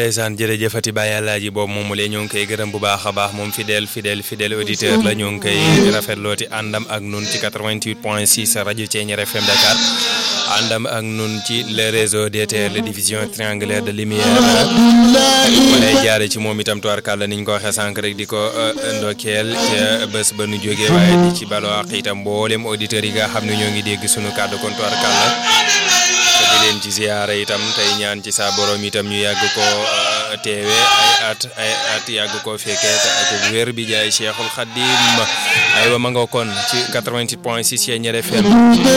ndeysaan jërëjëfati Baye Alaaji boobu moom mu lee ñoo ngi koy gërëm bu baax a baax moom fidèle fidèle fidèle auditeur la ñoo ngi koy rafetlooti àndam ak nun ci 88 point 6 rajo Thiéniere FM Dakar àndam ak nun ci le réseau DTR la division triangulaire de lumière mu lay jaare ci moom itam tubaarkàlla niñ ko waxee sànq rek di ko ndokkeel ca bés ba nu jógee waaye di ci baloo ak itam mboolem auditeurs yi nga xam ne ñoo ngi dégg sunu kàddu kon tubaarkàlla di leen ci ziyaara itam tey ñaan ci sa borom itam ñu yàgg ko teewe ay at ay at yàgg ko fekkee te ak wér bi jaay Cheikhul Khadim aywa ma nga kon ci 88 point 6 Thiéniere FM